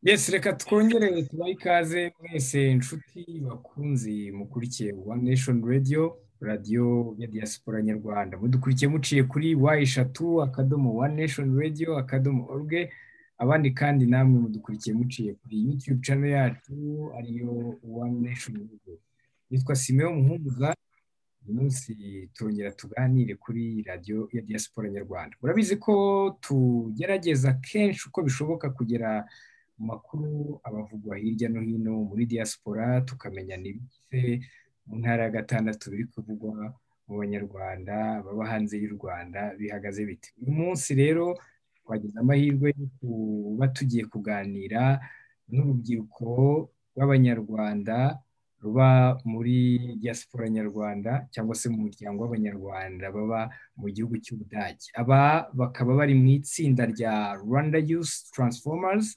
yesi reka twongere tubahe ikaze mwese inshuti bakunzi mukurikiye wani neshoni radiyo radiyo ya diyasipora nyarwanda mudukurikiye muciye kuri wa eshatu akadomo wani neshoni radiyo akadomo orwe abandi kandi namwe mudukurikiye muciye kuri yutube cano yacu ariyo wani neshoni radiyo yitwa simeon muhumuza uyu munsi turongera tuganire kuri radiyo ya diyasipora nyarwanda murabizi ko tugerageza kenshi uko bishoboka kugera mu makuru abavugwa hirya no hino muri diyasipora tukamenya n'ibice mu ntara ya gatandatu biri kuvugwa mu banyarwanda baba hanze y'u rwanda bihagaze bite uyu munsi rero twagize amahirwe yo kuba tugiye kuganira n'urubyiruko rw'abanyarwanda ruba muri diyasipora nyarwanda cyangwa se mu muryango w'abanyarwanda baba mu gihugu cy'ubudage aba bakaba bari mu itsinda rya rwanda yusi taransifomazi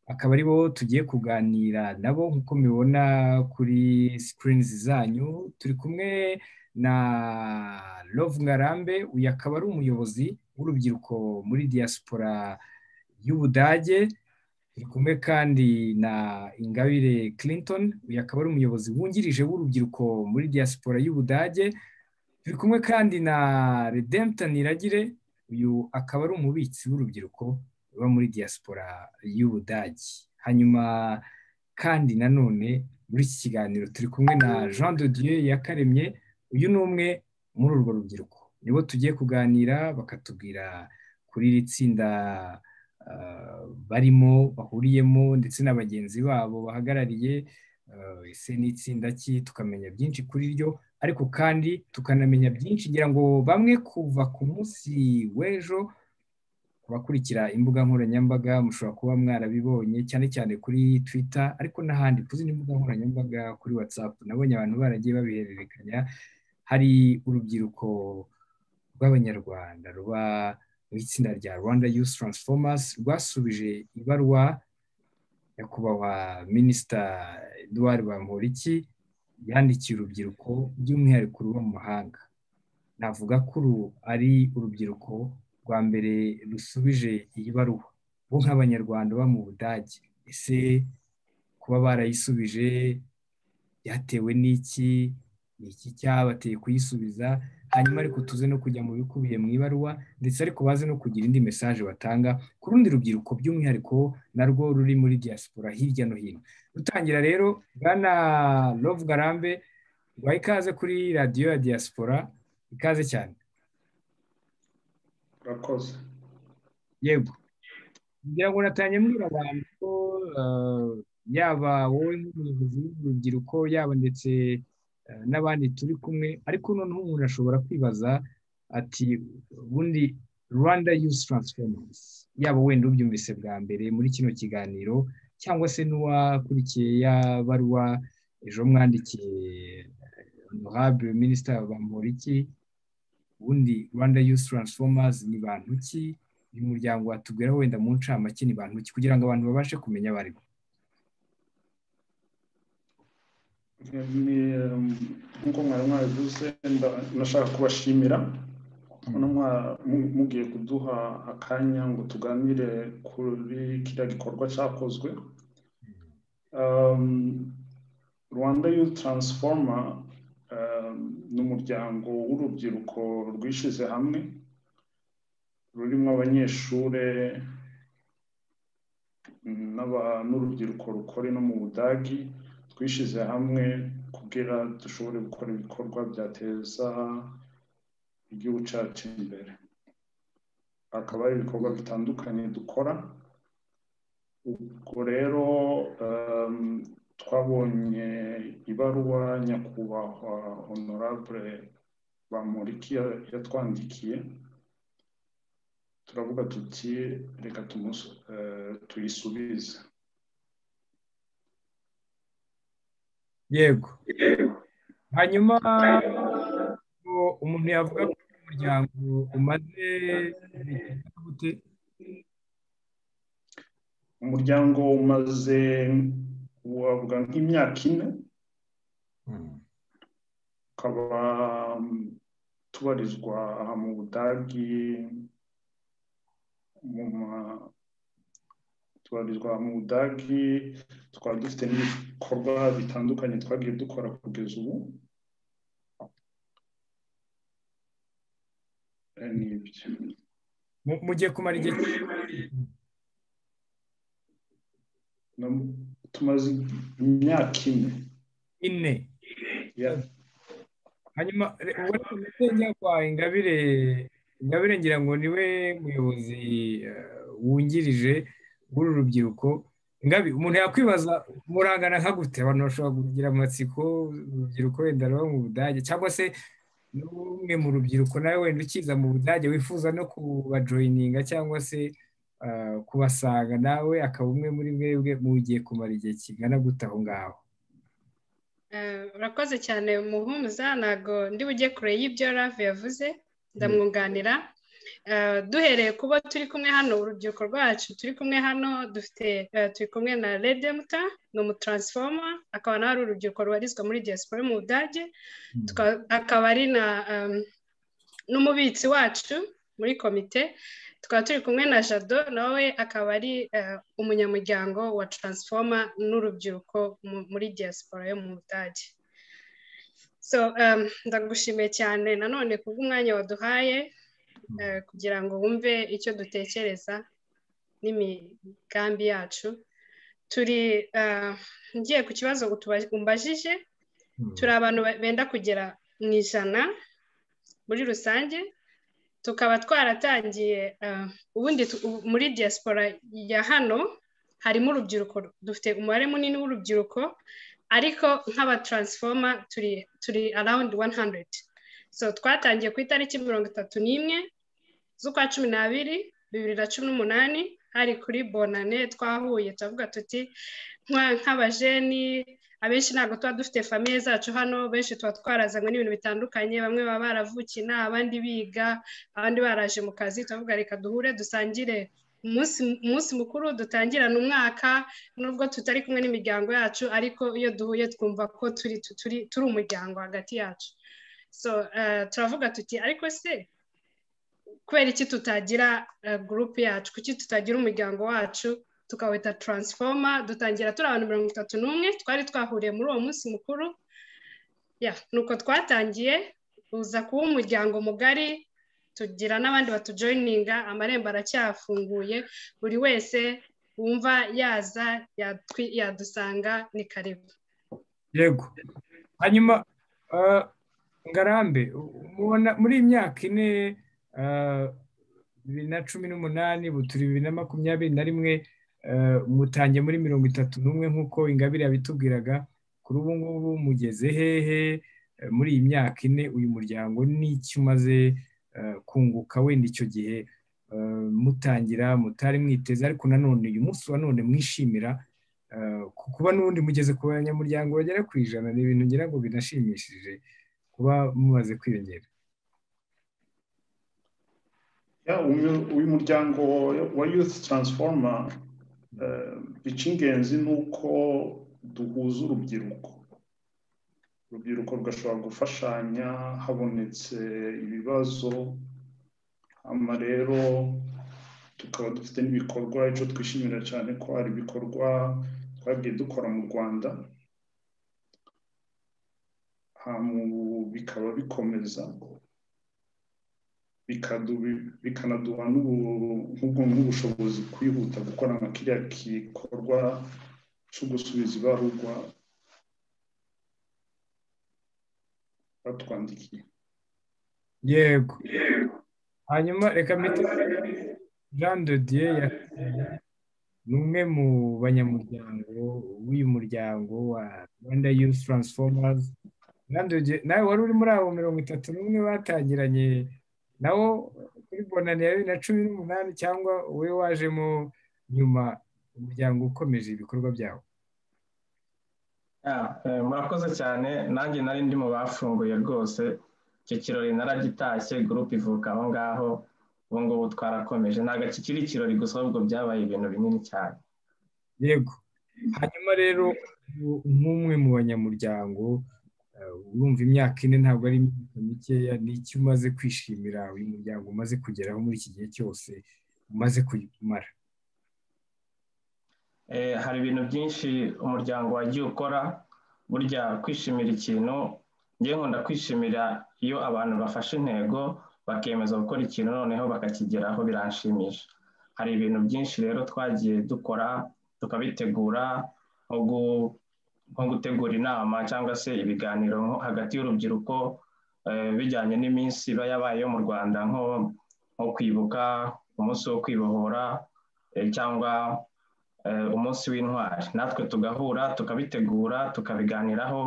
akaba ari bo tugiye kuganira nabo nk'uko mubibona kuri sikirini zanyu turi kumwe na Love ngarambe uyu akaba ari umuyobozi w'urubyiruko muri diyasipora y'ubudage turi kumwe kandi na ingabire Clinton uyu akaba ari umuyobozi wungirije w'urubyiruko muri diyasipora y'ubudage turi kumwe kandi na redempta niragire uyu akaba ari umubitsi w'urubyiruko ruba muri diyasipora y'ubudage hanyuma kandi nanone muri iki kiganiro turi kumwe na jean de dieu yakaremye uyu ni umwe muri urwo rubyiruko nibo tugiye kuganira bakatubwira kuri iri tsinda barimo bahuriyemo ndetse na bagenzi babo bahagarariye ese ni itsinda ki tukamenya byinshi kuri ryo ariko kandi tukanamenya byinshi ngira ngo bamwe kuva ku munsi w'ejo abakurikira imbuga nkoranyambaga mushobora kuba mwarabibonye cyane cyane kuri twitter ariko n'ahandi ku zindi mbuga nkoranyambaga kuri watsapu nabonye abantu baragiye babihererekanya hari urubyiruko rw'abanyarwanda ruba mu itsinda rya rwanda yusi taransifomazi rwasubije ibaruwa nyakubahwa minisita eduard bamporiki yandikiye urubyiruko by'umwihariko ruba mu mahanga navuga ko uru ari urubyiruko rwa mbere rusubije iyi baruwa bo nk'abanyarwanda baba mu budage ese kuba barayisubije byatewe n'iki ni iki cyabateye kuyisubiza hanyuma ariko tuze no kujya mu bikubiye mu ibaruwa ndetse ariko baze no kugira indi mesaje batanga ku rundi rubyiruko by'umwihariko narwo ruri muri diyasipora hirya no hino dutangira rero bwana Love garambe guhaye ikaze kuri radiyo ya diyasipora ikaze cyane urakoze yego kugira ngo natanye mbwira abantu ko yaba wowe nk'umuyobozi w'urubyiruko yaba ndetse n'abandi turi kumwe ariko noneho umuntu ashobora kwibaza ati ubundi rwanda yusi taransifomazi yaba wenda ubyumvise bwa mbere muri kino kiganiro cyangwa se n'uwakurikiye ya baruwa ejo mwandikiye honorable minisita bamporiki ubundi rwanda yusi taransifomazi ni bantu ki uyu muryango watubwira wenda mu ncamake ni bantu ki kugira ngo abantu babashe kumenya abo ari bo nk'uko mwari mwabivuze ndashaka kubashimira mugiye kuduha akanya ngo tuganire kuri kiriya gikorwa cyakozwe rwanda yusi taransifoma ni umuryango w'urubyiruko rwishyize hamwe rurimo abanyeshuri n'urubyiruko rukora no mu budagi twishyize hamwe kugira dushobore gukora ibikorwa byateza igihugu cyacu imbere hakaba hari ibikorwa bitandukanye dukora ubwo rero twabonye ibaruwa nyakubahwa honorable bamuriki yatwandikiye turavuga tuti reka tuyisubize yego hanyuma umuntu yavuga ko umuryango umaze gute umuryango umaze wavuga nk'imyaka ine ukaba tubarizwa aha mu budagi turabarizwa mu budage twari dufite n'ibikorwa bitandukanye twagiye dukora kugeza ubu ni ibyo mugiye kumara igihe tumaze imyaka ine ine ya hanyuma ubona ko ingabire ingabire ngira ngo niwe muyobozi wungirije w'uru rubyiruko ingabi umuntu yakwibaza murangana nka gute abantu bashobora kugira amatsiko urubyiruko wenda ruba mu budage cyangwa se n'umwe mu rubyiruko nawe wenda ukiza mu budage wifuza no kubajoyininga cyangwa se kubasanga nawe akaba umwe muri mwebwe mugiye kumara igihe kingana gute aho ngaho urakoze cyane muhumuza ntabwo ndi bujye kure y'ibyo rave yavuze ndamwunganira duhereye kuba turi kumwe hano urubyiruko rwacu turi kumwe hano dufite turi kumwe na redemuta ni umutaransifoma akaba nawe ari urubyiruko rubarizwa muri diaspora mu budage akaba ari n'umubitsi wacu muri komite tukaba turi kumwe na jado nawe akaba ari umunyamuryango wa taransifoma n'urubyiruko muri diaspora yo mu budage so ndagushimiye cyane nanone kubw'umwanya waduhaye kugira ngo wumve icyo dutekereza n'imigambi yacu turi ngiye ku kibazo umbajije turi abantu benda kugera mu ijana muri rusange tukaba twaratangiye ubundi muri diaspora ya hano harimo urubyiruko dufite umubare munini w'urubyiruko ariko nk'abataransifoma turi turi arawundi wani handuredi so twatangiye ku itariki mirongo itatu n'imwe z'ukwa cumi n'abiri bibiri na cumi n'umunani hari kuri bonane twahuye turavuga tuti nk'abajeni abenshi ntabwo tuba dufite famiye zacu hano benshi tuba twarazanywe n'ibintu bitandukanye bamwe baba baravukiye inaha abandi biga abandi baraje mu kazi turavuga reka duhure dusangire umunsi mukuru dutangirana umwaka nubwo tutari kumwe n'imiryango yacu ariko iyo duhuye twumva ko turi umuryango hagati yacu so turavuga tuti ariko se kubera iki tutagira gurupe yacu kuki tutagira umuryango wacu tukawita taransifoma dutangira turi abantu mirongo itatu n'umwe twari twahuriye muri uwo munsi mukuru nuko twatangiye uza kuba umuryango mugari tugira n'abandi batujoyininga amarembo aracyafunguye buri wese wumva yaza yadusanga ni karibu yego hanyuma ngarambe muri iyi myaka ine bibiri na cumi n'umunani buturi bibiri na makumyabiri na rimwe mutangiye muri mirongo itatu n'umwe nk'uko ingabire yabitubwiraga kuri ubu ngubu mugeze hehe muri iyi myaka ine uyu muryango n'icyo umaze kunguka wenda icyo gihe mutangira mutari mwiteze ariko nanone uyu munsi wa none mwishimira kuba n'ubundi mugeze ku banyamuryango bagera ku ijana ni ibintu ngira ngo binashimishije kuba mumaze kwiyongera uyu muryango wa yuti taransifoma icy'ingenzi ni uko duhuza urubyiruko urubyiruko rugashobora gufashanya habonetse ibibazo hano rero tukaba dufite n'ibikorwa icyo twishimira cyane ko hari ibikorwa twagiye dukora mu rwanda bikaba bikomeza bikanaduha n'ubushobozi kwihuta gukora nka kiriya gikorwa cyo gusubiza ibarurwa batwandikiye yego hanyuma reka miti jean de dieu ni umwe mu banyamuryango w'uyu muryango wa rwanda youth transformers nawe wari uri muri abo mirongo itatu n'umwe batangiranye nawo kuri bonani ya bibiri na cumi n'umunani cyangwa wowe wajemo nyuma umuryango ukomeje ibikorwa byawo murakoze cyane nanjye nari ndi mu bafunguye rwose icyo kirori naragitashye gurupe ivuka aho ngaho ubu ngubu twarakomeje ntabwo kikiri ikirori gusa ahubwo byabaye ibintu binini cyane yego hanyuma rero nk'umwe mu banyamuryango urumva imyaka ine ntabwo ari imyaka mikeya ni icyo umaze kwishimira uyu muryango umaze kugeraho muri iki gihe cyose umaze kuyimara hari ibintu byinshi umuryango wagiye ukora burya kwishimira ikintu ngewe nkunda kwishimira iyo abantu bafashe intego bakemeza gukora ikintu noneho bakakigeraho biranshimisha hari ibintu byinshi rero twagiye dukora tukabitegura nko gutegura inama cyangwa se ibiganiro hagati y'urubyiruko bijyanye n'iminsi iba yabaye yo mu rwanda nko kwibuka umunsi wo kwibohora cyangwa umunsi w'intwari natwe tugahura tukabitegura tukabiganiraho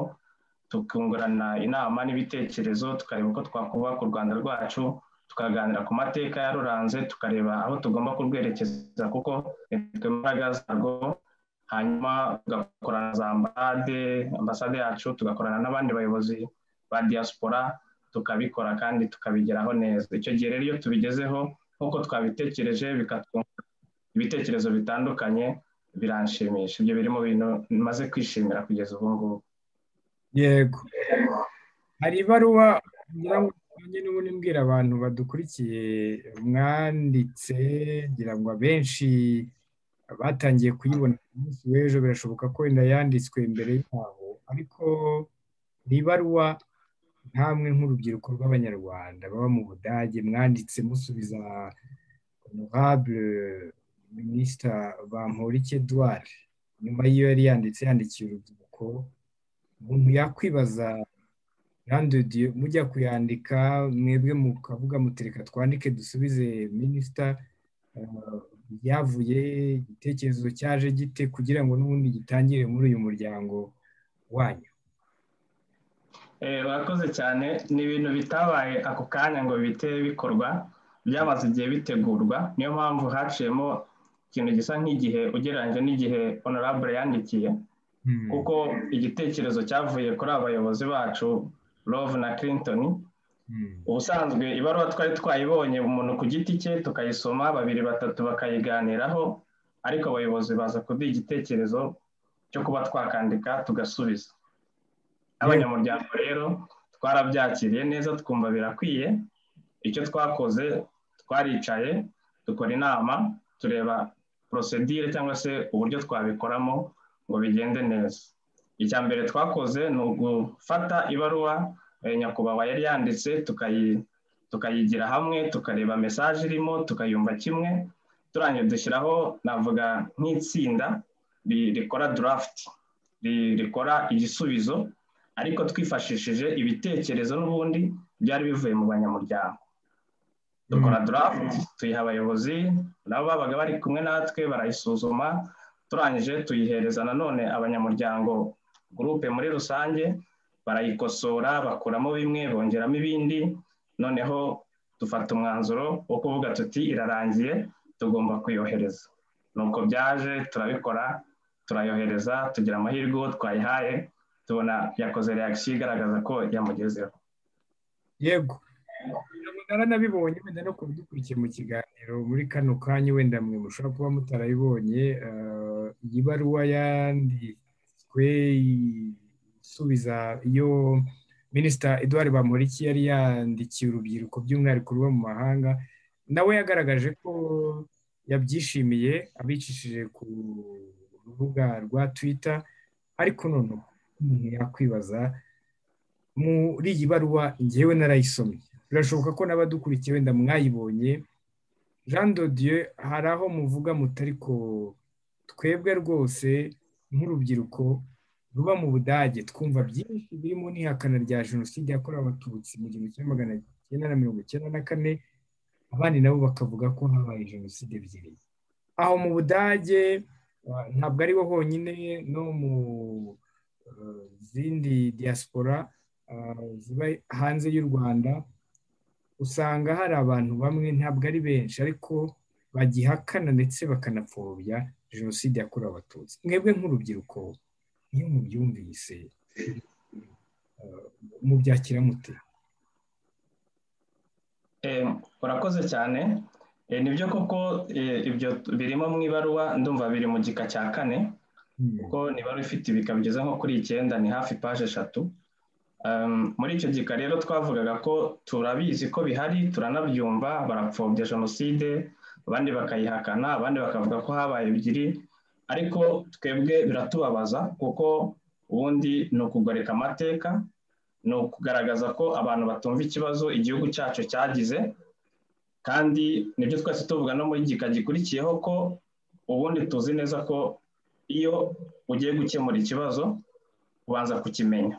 tukungurana inama n'ibitekerezo tukareba uko twakubaka u rwanda rwacu tukaganira ku mateka yaruranze tukareba aho tugomba kurwerekeza kuko nitwe mbaraga zarwo hanyuma tugakorana za ambasade ambasade yacu tugakorana n'abandi bayobozi ba diaspora tukabikora kandi tukabigeraho neza icyo gihe rero iyo tubigezeho nk'uko twabitekereje bikatwungura ibitekerezo bitandukanye biranshimisha ibyo biri mu bintu maze kwishimira kugeza ubu ngubu yego hari ibaruwa ngira ngo n'ubundi mbwira abantu badukurikiye mwanditse ngira ngo abenshi batangiye kuyibona ku munsi w'ejo birashoboka ko wenda yanditswe imbere yabo ariko ni ibaruwa ntamwe nk'urubyiruko rw'abanyarwanda baba mu budage mwanditse musubiza honorable minisita bamporike edouard nyuma y'iyo yari yanditse yandikiye urubyiruko umuntu yakwibaza mujya kuyandika mwebwe mukavuga mutereka twandike dusubize minisita byavuye igitekerezo cyaje gite kugira ngo n'ubundi gitangire muri uyu muryango wanyu barakoze cyane ni ibintu bitabaye ako kanya ngo bihite bikorwa byamaze igihe bitegurwa niyo mpamvu haciyemo ikintu gisa nk'igihe ugereranyije n'igihe honorable yandikiye kuko igitekerezo cyavuye kuri abayobozi bacu love na clinton ubusanzwe ibaruwa twari twayibonye umuntu ku giti cye tukayisoma babiri batatu bakayiganiraho ariko abayobozi baza kuduha igitekerezo cyo kuba twakandika tugasubiza abanyamuryango rero twarabyakiriye neza twumva birakwiye icyo twakoze twaricaye dukora inama tureba porosedire cyangwa se uburyo twabikoramo ngo bigende neza icya mbere twakoze ni ugufata ibaruwa nyakubahwa yari yanditse tukayigira hamwe tukareba mesaje irimo tukayumva kimwe turangiye dushyiraho navuga nk'itsinda rikora durafuti rikora igisubizo ariko twifashishije ibitekerezo n'ubundi byari bivuye mu banyamuryango dukora durafuti tuyiha abayobozi nabo babaga bari kumwe natwe barayisuzuma turangije tuyihereza nanone abanyamuryango gurupe muri rusange barayikosora bakuramo bimwe bongeramo ibindi noneho dufata umwanzuro wo kuvuga tuti irarangiye tugomba kuyohereza nuko byaje turabikora turayohereza tugira amahirwe uwo twayihaye tubona yakoze reakisiyo igaragaza ko yamugezeho yego naranabibonye wenda no kubidukurikiye mu kiganiro muri kano kanya wenda mwe mushobora kuba mutarabibonye iyi baruwa yanditswe isubiza iyo minisita eduard bamuriki yari yandikiye urubyiruko by'umwihariko ruba mu mahanga nawe yagaragaje ko yabyishimiye abicishije ku rubuga rwa twita ariko noneho umuntu yakwibaza muri iyi baruwa ngewe narayisomye birashoboka ko n'abadukurikiye wenda mwayibonye jean Dieu hari aho muvuga mutari ko twebwe rwose nk'urubyiruko ruba mu budage twumva byinshi birimo n'ihakana rya jenoside yakorewe abatutsi mu gihumbi kimwe magana cyenda na mirongo icyenda na kane abandi nabo bakavuga ko habaye jenoside ebyiri aho mu budage ntabwo ari bo honyine no mu zindi diaspora ziba hanze y'u rwanda usanga hari abantu bamwe ntabwo ari benshi ariko bagihakana ndetse bakanapfobya jenoside yakorewe abatutsi mwebwe nk'urubyiruko iyo mubyumvise mubyakira mute urakoze cyane nibyo koko ibyo birimo mu ibaruwa ndumva biri mu gika cya kane kuko nibara ifite ibika bigeze nko kuri icyenda ni hafi paje eshatu muri icyo gika rero twavugaga ko turabizi ko bihari turanabyumva barapfobya jenoside abandi bakayihakana abandi bakavuga ko habaye ebyiri ariko twebwe biratubabaza kuko ubundi ni ukugoreka amateka ni ukugaragaza ko abantu batumva ikibazo igihugu cyacu cyagize kandi nibyo twese tuvuga no muri gika gikurikiyeho ko ubundi tuzi neza ko iyo ugiye gukemura ikibazo ubanza kukimenya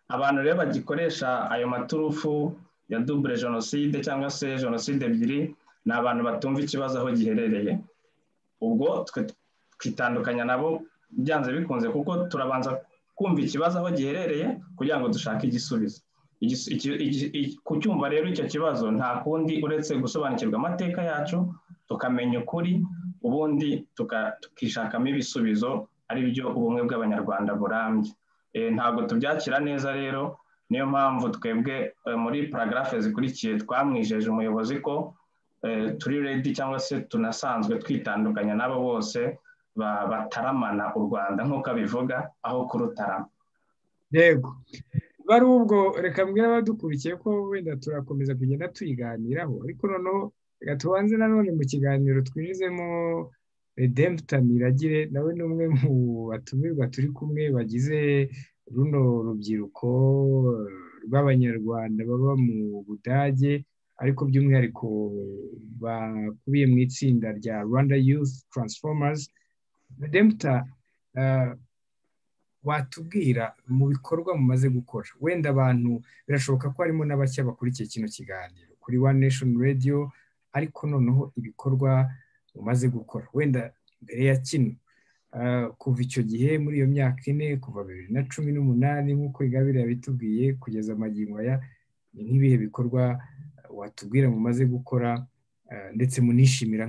abantu rero bagikoresha ayo maturufu ya dubure jenoside cyangwa se jenoside ebyiri ni abantu batumva ikibazo aho giherereye ubwo twitandukanya nabo byanze bikunze kuko turabanza kumva ikibazo aho giherereye kugira ngo dushake igisubizo ku cyumva rero icyo kibazo nta kundi uretse gusobanukirwa amateka yacu tukamenya ukuri ubundi tukishakamo ibisubizo ari byo ubumwe bw'abanyarwanda burambye ntabwo tubyakira neza rero niyo mpamvu twebwe muri paragarafe zikurikiye twamwijeje umuyobozi ko turi redi cyangwa se tunasanzwe twitandukanya n'abo bose bataramana u rwanda nk'uko abivuga aho kurutarama yego bari ubwo reka mbwira abadukurikiye ko wenda turakomeza kugenda tuyiganiraho ariko noneho reka tubanze nanone mu kiganiro twinjizemo redemputani iragire nawe ni umwe mu batumirwa turi kumwe bagize runo rubyiruko rw'abanyarwanda baba mu budage ariko by'umwihariko bakubiye mu itsinda rya rwanda youth transformers redemuta watubwira mu bikorwa mumaze gukora wenda abantu birashoboka ko harimo n'abashya bakurikiye kino kiganiro kuri one nation radio ariko noneho ibikorwa umaze gukora wenda mbere ya kino kuva icyo gihe muri iyo myaka ine kuva bibiri na cumi n'umunani nk'uko igabira yabitubwiye kugeza amagingo aya ni nk'ibihe bikorwa watubwira mumaze gukora ndetse munishimira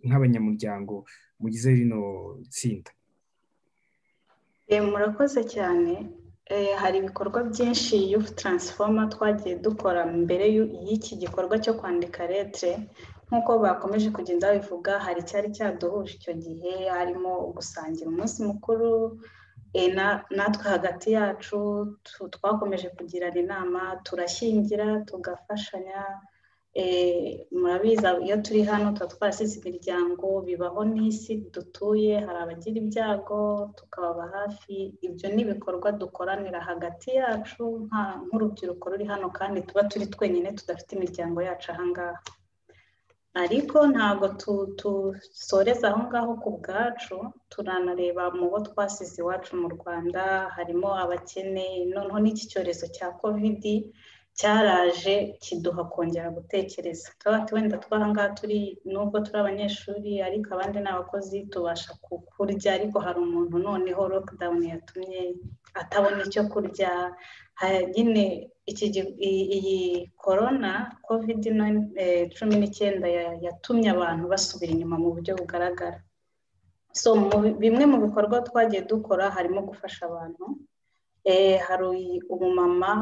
nk'abanyamuryango mugize rino tsinda murakoze cyane hari ibikorwa byinshi yufu taransifoma twagiye dukora mbere y'iki gikorwa cyo kwandika letire nk'uko bakomeje kugenda babivuga hari icyari cyaduhuje icyo gihe harimo gusangira umunsi mukuru natwe hagati yacu twakomeje kugirana inama turashyingira tugafashanya murabiza iyo turi hano tuba twarasize imiryango bibaho n'isi dutuye hari abagira ibyago tukababa hafi ibyo ni ibikorwa dukoranira hagati yacu nk'urubyiruko ruri hano kandi tuba turi twenyine tudafite imiryango yacu ahangaha ariko ntabwo dusoreza aho ngaho ku bwacu turanareba mu bo twasize iwacu mu rwanda harimo abakene noneho n'iki cyorezo cya kovidi cyaraje kiduha kongera gutekereza turabati wenda twahangaha turi nubwo turi abanyeshuri ariko abandi ni abakozi tubasha kurya ariko hari umuntu noneho lockdown yatumye atabona icyo kurya nyine iyi korona covid cumi n'icyenda yatumye abantu basubira inyuma mu buryo bugaragara so bimwe mu bikorwa twagiye dukora harimo gufasha abantu hari umumama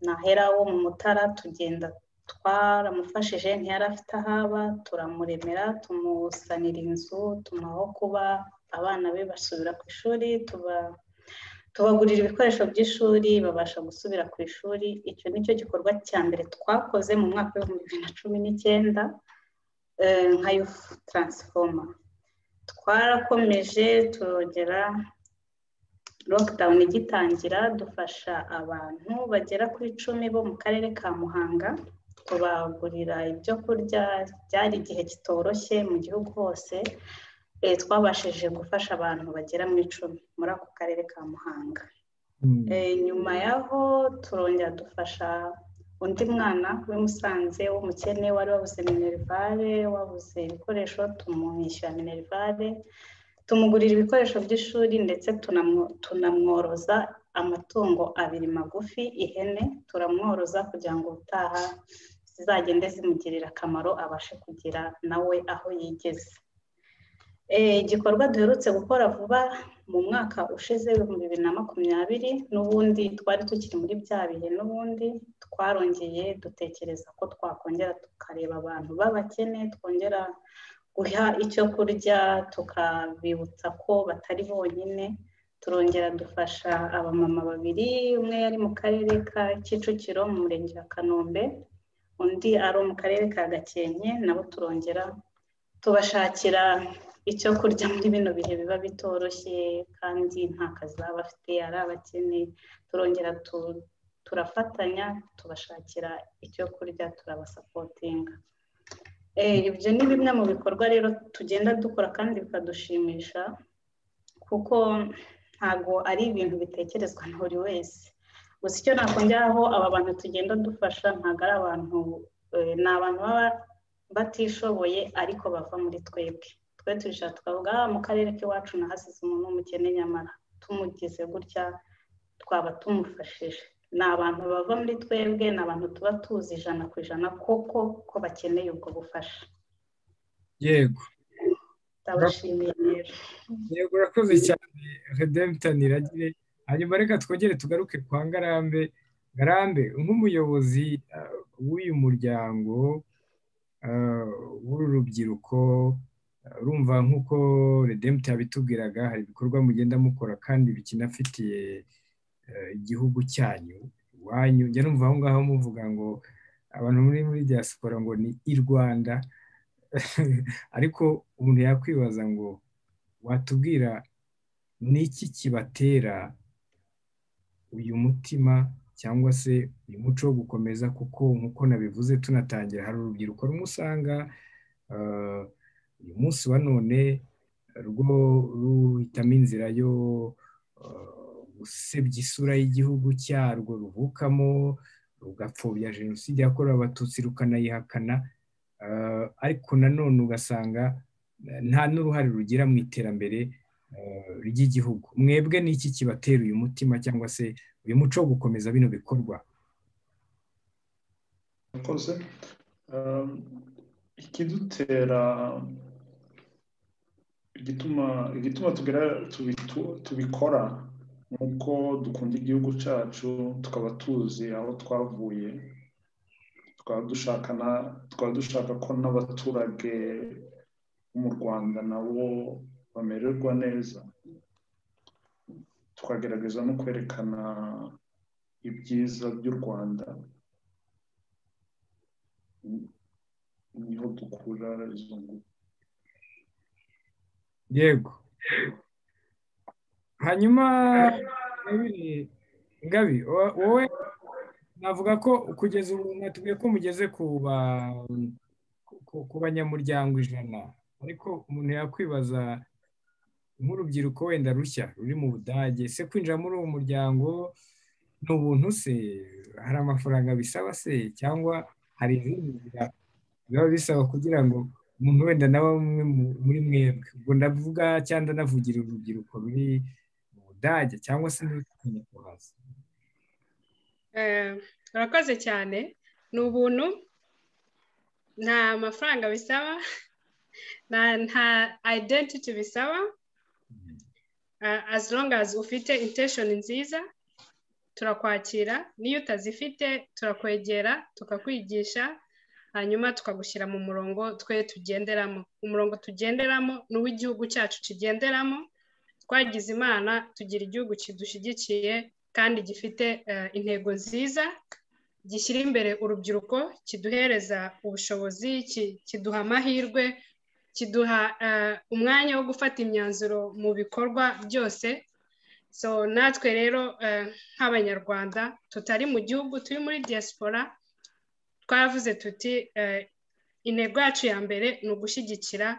nahera wo mu mutara tugenda twaramufashije ntiyari afite aho aba turamuremera tumusanira inzu tumuha aho kuba abana be basubira ku ishuri tubagurira ibikoresho by'ishuri babasha gusubira ku ishuri icyo ni cyo gikorwa cya mbere twakoze mu mwaka w'ibihumbi bibiri na cumi n'icyenda nka yufu taransifoma twarakomeje turongera lockdown igitangira dufasha abantu bagera ku icumi bo mu karere ka muhanga tubagurira ibyo kurya byari igihe kitoroshye mu gihugu hose twabashije gufasha abantu bagera mu icumi muri ako karere ka muhanga nyuma yaho turongera dufasha undi mwana w'i musanze w'umukene wari wabuze minerivare wabuze ibikoresho tumwishyura minerivare tumugurira ibikoresho by'ishuri ndetse tunamworoza amatungo abiri magufi ihene turamworoza kugira ngo ubutaha zizagende zimugirira akamaro abashe kugira nawe aho yigeze igikorwa duherutse gukora vuba mu mwaka ushize ibihumbi bibiri na makumyabiri n'ubundi twari tukiri muri bya bihe n'ubundi twarongeye dutekereza ko twakongera tukareba abantu b'abakene twongera guha icyo kurya tukabibutsa ko batari bonyine turongera dufasha abamama babiri umwe yari mu karere ka kicukiro mu murenge wa kanombe undi ari mu karere ka gakenke nabo turongera tubashakira icyo kurya muri bino bihe biba bitoroshye kandi nta kazi baba bafite ari abakene turongera turafatanya tubashakira icyo kurya turabasapotinga ibyo ni bimwe mu bikorwa rero tugenda dukora kandi bikadushimisha kuko ntabwo ari ibintu bitekerezwa na buri wese gusa icyo nakongeraho aba bantu tugenda dufasha ntabwo ari abantu ni abantu baba batishoboye ariko bava muri twebwe twe tubishaka tukavuga mu karere k'iwacu nahasize umuntu w'umukene nyamara tumugize gutya twaba tumufashije ni abantu bava muri twebwe ni abantu tuba tuzi ijana ku ijana koko ko bakeneye ubwo bufasha yego ndabashimiye rero yego urakoze cyane redemption iragire hanyuma reka twongere tugaruke kwa ngarambe ngarambe nk'umuyobozi w'uyu muryango w'uru rubyiruko rumva nk'uko redemption yabitubwiraga hari ibikorwa mugenda mukora kandi bikinafitiye igihugu cyanyu iwanyu njya numva aho ngaho muvuga ngo abantu muri muri diaspora ngo ni i rwanda ariko umuntu yakwibaza ngo watubwira ni iki kibatera uyu mutima cyangwa se uyu muco wo gukomeza kuko nk'uko nabivuze tunatangira hari urubyiruko rumusanga uyu munsi wa none rwo ruhitamo inzira yo usebye isura y'igihugu cyarwo ruvukamo rugapfobya jenoside yakorewe abatutsi rukanayihakana ariko nanone ugasanga nta n'uruhare rugira mu iterambere ry'igihugu mwebwe ni iki kibatera uyu mutima cyangwa se uyu muco wo gukomeza bino bikorwa murakoze ikidutera igituma tubikora nk'uko dukunda igihugu cyacu tukaba tuzi aho twavuye tukaba dushaka ko n'abaturage bo mu rwanda nabo bamererwa neza tukagerageza no kwerekana ibyiza by'u rwanda niho dukura izo ngufu yego hanyuma ngabi wowe navuga ko kugeza ubu mwatubwiye ko mugeze ku banyamuryango ijana ariko umuntu yakwibaza nk'urubyiruko wenda rushya ruri mu budage se kwinjira muri uwo muryango ni ubuntu se hari amafaranga bisaba se cyangwa hari izindi nzira biba bisaba kugira ngo umuntu wenda nawe umwe muri mwebwe ubwo ndavuga cyangwa ndanavugira urubyiruko ruri mu budage cyangwa se n'urutwanya kuhaza urakoze cyane ni ubuntu nta mafaranga bisaba nta identity bisaba as long as ufite intention nziza turakwakira n'iyo utazifite turakwegera tukakwigisha hanyuma tukagushyira mu murongo twe tugenderamo umurongo tugenderamo ni uw'igihugu cyacu kigenderamo twagize imana tugira igihugu kidushyigikiye kandi gifite intego nziza gishyira imbere urubyiruko kiduhereza ubushobozi kiduha amahirwe kiduha umwanya wo gufata imyanzuro mu bikorwa byose so natwe rero nk'abanyarwanda tutari mu gihugu turi muri diaspora twavuze tuti intego yacu ya mbere ni ugushyigikira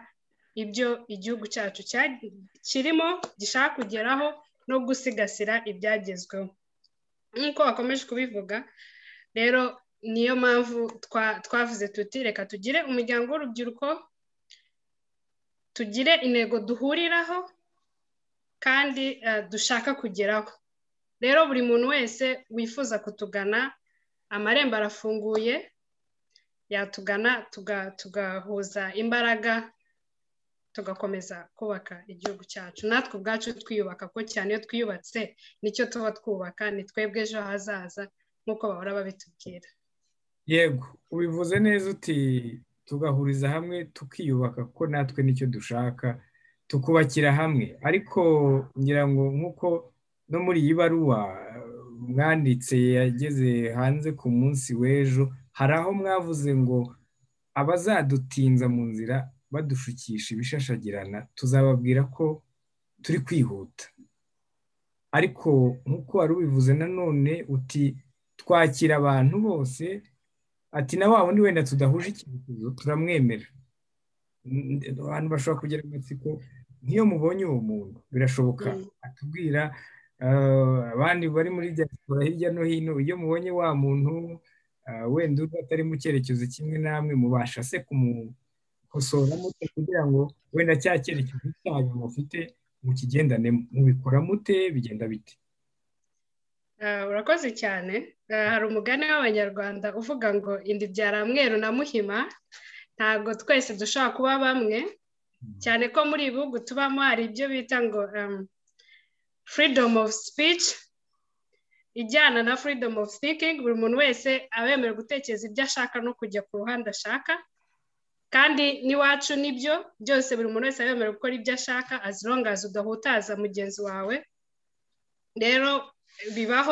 ibyo igihugu cyacu kirimo gishaka kugeraho no gusigasira ibyagezweho nk'uko bakomeje kubivuga rero niyo mpamvu twavuze tuti reka tugire umuryango w'urubyiruko tugire intego duhuriraho kandi dushaka kugeraho rero buri muntu wese wifuza kutugana amarembo arafunguye yatugana tugahuza imbaraga tugakomeza kubaka igihugu cyacu natwe ubwacu twiyubaka ko cyane iyo twiyubatse nicyo tuba twubaka ni twebwe ejo hazaza nk'uko bahora babitubwira yego ubivuze neza uti tugahuriza hamwe tukiyubaka kuko natwe nicyo dushaka tukubakira hamwe ariko ngira ngo nk'uko no muri iyi baruwa mwanditse yageze hanze ku munsi w'ejo hari aho mwavuze ngo abazadutinza mu nzira badushukisha ibishashagirana tuzababwira ko turi kwihuta ariko nk'uko wari ubivuze nanone uti twakira abantu bose ati na wa wundi wenda tudahuje icyerekezo turamwemera abantu bashobora kugera mu matsiko nk'iyo mubonye uwo muntu birashoboka atubwira abandi bari muri diaspora hirya no hino iyo mubonye wa muntu wenda uba atari mu cyerekezo kimwe namwe mubasha se kumukosora mute kugira ngo wenda cya cyerekezo cyanyu mufite mukigendane mubikora mute bigenda bite urakoze cyane hari umugani w'abanyarwanda uvuga ngo indi byara mweru na muhima ntabwo twese dushobora kuba bamwe cyane ko muri ibi bihugu tubamo hari ibyo bita ngo freedom of speech ijyana na freedom of speaking buri muntu wese aba yemerewe gutekereza ibyo ashaka no kujya ku ruhande ashaka kandi n'iwacu nibyo byose buri muntu wese aba yemerewe gukora ibyo ashaka as long as udahutaza mugenzi wawe rero bibaho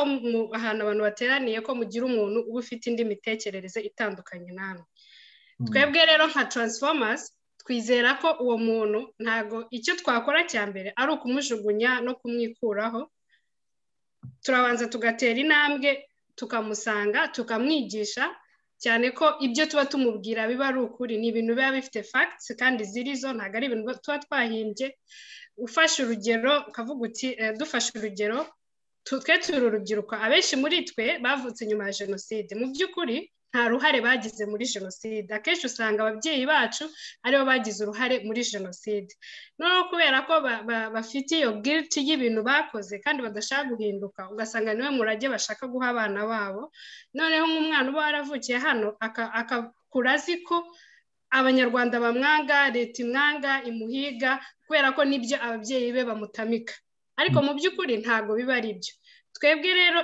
ahantu abantu bateraniye ko mugira umuntu uba ufite indi mitekerereze itandukanye namwe twebwe rero nka taransifomazi twizera ko uwo muntu ntabwo icyo twakora cya mbere ari ukumujugunya no kumwikuraho turabanza tugatera intambwe tukamusanga tukamwigisha cyane ko ibyo tuba tumubwira biba ari ukuri ni ibintu biba bifite fagitisi kandi ziri zo ntabwo ari ibintu tuba twahimbye ufashe urugero ukavuga uti dufashe urugero twe turi urubyiruko abenshi muri twe bavutse nyuma ya jenoside mu by'ukuri nta ruhare bagize muri jenoside akenshi usanga ababyeyi bacu aribo bagize uruhare muri jenoside noneho kubera ko bafite iyo giriti y'ibintu bakoze kandi badashaka guhinduka ugasanga niwe murage bashaka guha abana babo noneho nk'umwana uba waravukiye hano akakura azi ko abanyarwanda bamwanga leta imwanga imuhiga kubera ko nibyo ababyeyi be bamutamika ariko mu by'ukuri ntabwo biba ari byo twebwe rero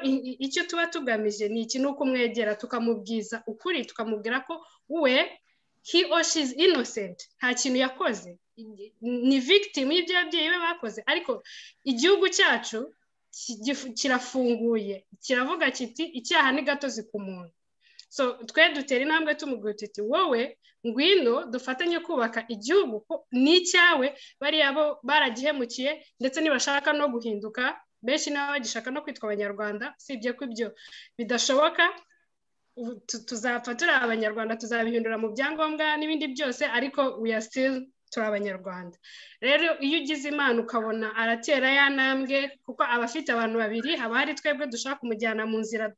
icyo tuba tugamije ni iki ni ukumwegera tukamubwiza ukuri tukamubwira ko we he or she is innocent nta kintu yakoze ni victim y'ibyo ababyeyi be bakoze ariko igihugu cyacu kirafunguye kiravuga kiti icyaha ni gatozi ku muntu so twe dutera intambwe tumubwira tuti wowe ngwino dufatanye kubaka igihugu ni icyawe bariya bo baragihemukiye ndetse nibashaka no guhinduka benshi n'abo bagishaka no kwitwa abanyarwanda usibye ko ibyo bidashoboka tuzapfa turi abanyarwanda tuzabihindura mu byangombwa n'ibindi byose ariko we still turi abanyarwanda rero iyo ugize imana ukabona aratera ya ntambwe kuko aba afite abantu babiri haba hari twebwe dushaka kumujyana mu nzira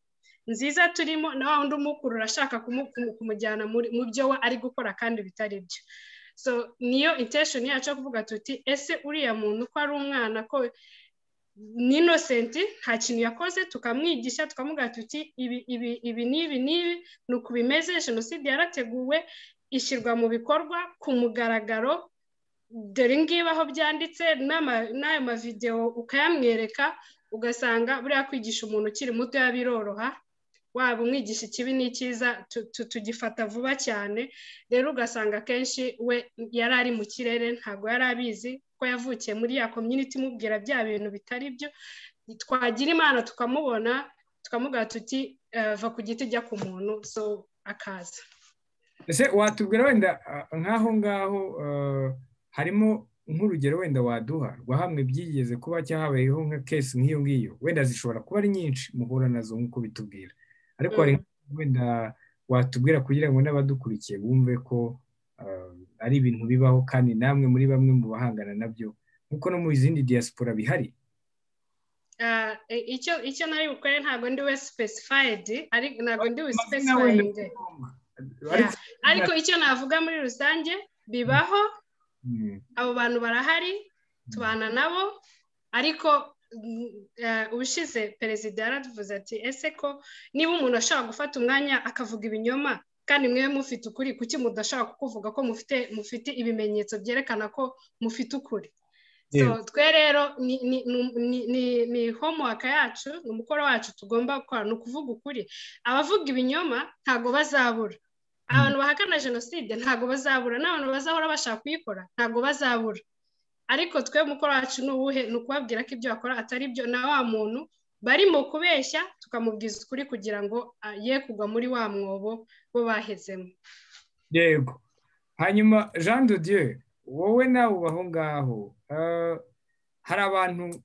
nziza turimo na wa wundi umukurura ashaka kumujyana mu byo we ari gukora kandi bitari byo so niyo intesheni yacu yo kuvuga tuti ese uriya muntu ko ari umwana ko ni inosenti nta kintu yakoze tukamwigisha tukamubwira tuti ibi ibi ibi n'ibi n'ibi ni uku bimeze jenoside yarateguwe ishyirwa mu bikorwa ku mugaragaro dore ngibi aho byanditse n'ayo mavidewo ukayamwereka ugasanga buriya kwigisha umuntu ukiri muto biroroha waba umwigisha ikibi n'icyiza tugifata vuba cyane rero ugasanga akenshi we yari ari mu kirere ntabwo yari abizi ko yavukiye muri ya komyuniti imubwira bya bintu bitari byo twagira imana tukamubona tukamubwira tuti va ku giti jya ku muntu so akaza ese watubwira wenda nk'aho ngaho harimo nk'urugero wenda waduha rwa hamwe byigeze kuba cyahabayeho nka kesi nk'iyo ngiyo wenda zishobora kuba ari nyinshi muhura nazo nk'uko bitubwira ariko hari wenda watubwira kugira ngo n'abadukurikiye bumve ko ari ibintu bibaho kandi namwe muri bamwe mu bahangana nabyo nk'uko no mu zindi diaspora bihari icyo nari bukore ntabwo ndi we sipesifayidi ntabwo ndi we sipesifayidi ariko icyo navuga muri rusange bibaho abo bantu barahari tubana nabo ariko ubushize perezida yaravuze ati ese ko niba umuntu ashobora gufata umwanya akavuga ibinyoma kandi mwe mufite ukuri kuki mudashaka kukuvuga ko mufite mufite ibimenyetso byerekana ko mufite ukuri twe rero ni homuwaka yacu ni umukoro wacu tugomba gukora ni ukuvuga ukuri abavuga ibinyoma ntabwo bazabura abantu bahakana jenoside ntabwo bazabura n'abantu bazahora bashaka kuyikora ntabwo bazabura ariko twe umukoro wacu ni uwuhe ni ukubabwira ko ibyo bakora atari byo na wa muntu barimo kubeshya tukamubwiza ukuri kugira ngo ye kugwa muri wa mwobo bo bahezemo yego hanyuma jean de dieu wowe nawe uba aho ngaho hari abantu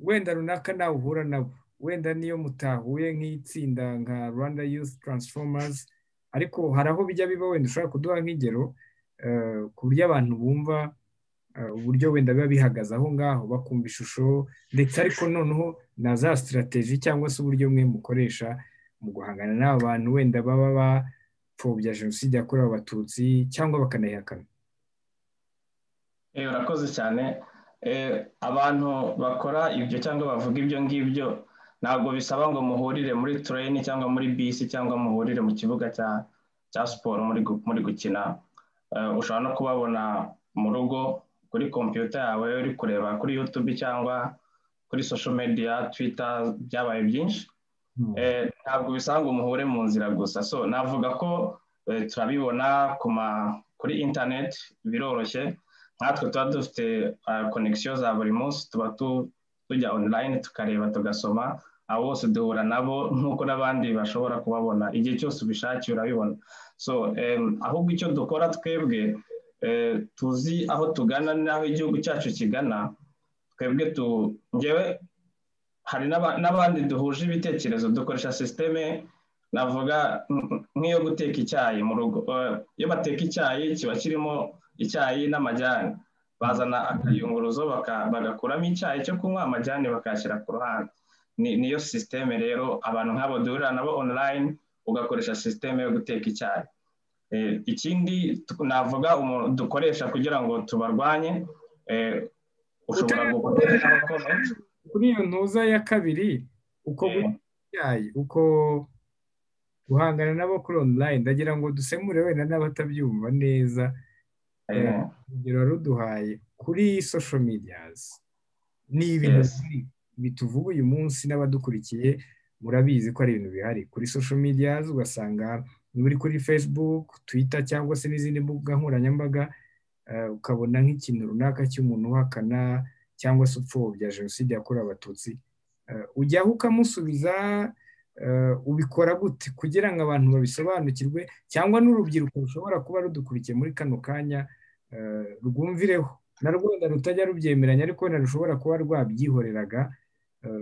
wenda runaka nawe uhura nabo wenda niyo mutahuye nk'itsinda nka rwanda youth transformers ariko hari aho bijya biba wenda ushobora kuduha nk'ingero ku buryo abantu bumva uburyo wenda biba bihagaze aho ngaho bakumva ishusho ndetse ariko noneho na za sitirateji cyangwa se uburyo mwe mukoresha mu guhangana n'aba bantu wenda baba bapfobya jenoside yakorewe abatutsi cyangwa bakanayihakana urakoze cyane abantu bakora ibyo cyangwa bavuga ibyo ngibyo ntabwo bisaba ngo muhurire muri tureni cyangwa muri bisi cyangwa muhurire mu kibuga cya siporo muri gukina ushobora no kubabona mu rugo kuri kompiyuta yawe uri kureba kuri yutubi cyangwa kuri sosho mediya twita byabaye byinshi ntabwo bisaba ngo muhure mu nzira gusa so navuga ko turabibona kuri interineti biroroshye nkatwe tuba dufite konegisiyo za buri munsi tuba tujya onurayini tukareba tugasoma abo bose duhura nabo nk'uko n'abandi bashobora kubabona igihe cyose ubishakiye urabibona so ahubwo icyo dukora twebwe tuzi aho tugana n'aho igihugu cyacu kigana twebwe ngewe hari n'abandi duhuje ibitekerezo dukoresha sisiteme navuga nk'iyo guteka icyayi mu rugo iyo bateka icyayi kiba kirimo icyayi n'amajyane bazana akayunguruzo bagakuramo icyayi cyo kunywa amajyane bakayashyira ku ruhande niyo sisiteme rero abantu nk'abo duhurira nabo onurayini ugakoresha sisiteme yo guteka icyayi ikindi navuga dukoresha kugira ngo tubarwanye ushobora gukoresha abakozi kuri iyo ntuza ya kabiri uko icyayi uko guhangana nabo kuri onurayini ndagira ngo dusemure wenda n'abatabyumva neza urugero ruduhaye kuri sosho mediyazi ni ibintu bituvuga uyu munsi n'abadukurikiye murabizi ko ari ibintu bihari kuri sosho mediyazi ugasanga niba uri kuri fesibuku twita cyangwa se n'izindi mbuga nkoranyambaga ukabona nk'ikintu runaka cy'umuntu uhakana cyangwa se upfobya jenoside yakorewe abatutsi ujyaho ukamusubiza ubikora gute kugira ngo abantu babisobanukirwe cyangwa n'urubyiruko rushobora kuba rudukurikiye muri kano kanya rwumvireho na wenda rutajya rubyemeranya ariko wenda rushobora kuba rwabyihoreraga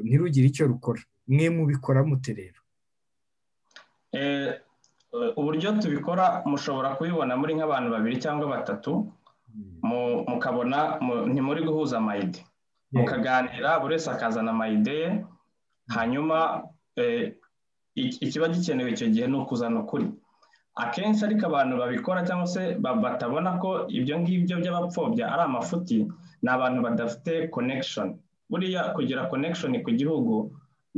ntirugire icyo rukora mwe mubikora mute rero uburyo tubikora mushobora kubibona muri nk'abantu babiri cyangwa batatu mukabona ntimuri guhuza amayide mukaganira buri wese akazana amayide ye hanyuma ikiba gikenewe icyo gihe ni ukuzana ukuri akenshi ariko abantu babikora cyangwa se batabona ko ibyo ngibyo by'abapfobya ari amafuti ni abantu badafite konekishoni buriya kugira konekishoni ku gihugu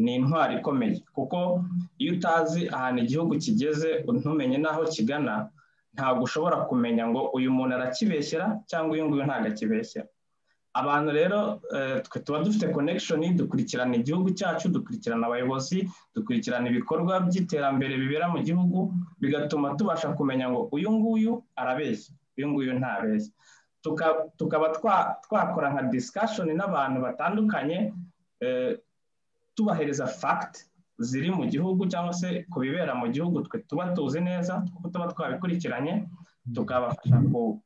ni intwari ikomeye kuko iyo utazi ahantu igihugu kigeze ntumenye n'aho kigana ntabwo ushobora kumenya ngo uyu muntu arakibeshyera cyangwa uyu nguyu ntabwo akibeshyera abantu rero twe tuba dufite konekishoni dukurikirana igihugu cyacu dukurikirana abayobozi dukurikirana ibikorwa by'iterambere bibera mu gihugu bigatuma tubasha kumenya ngo uyu nguyu arabeshya uyu nguyu ntabeshya tukaba twakora nka disikashoni n'abantu batandukanye tubahereza fagiti ziri mu gihugu cyangwa se ku bibera mu gihugu twe tuba tuzi neza kuko tuba twabikurikiranye tukabafasha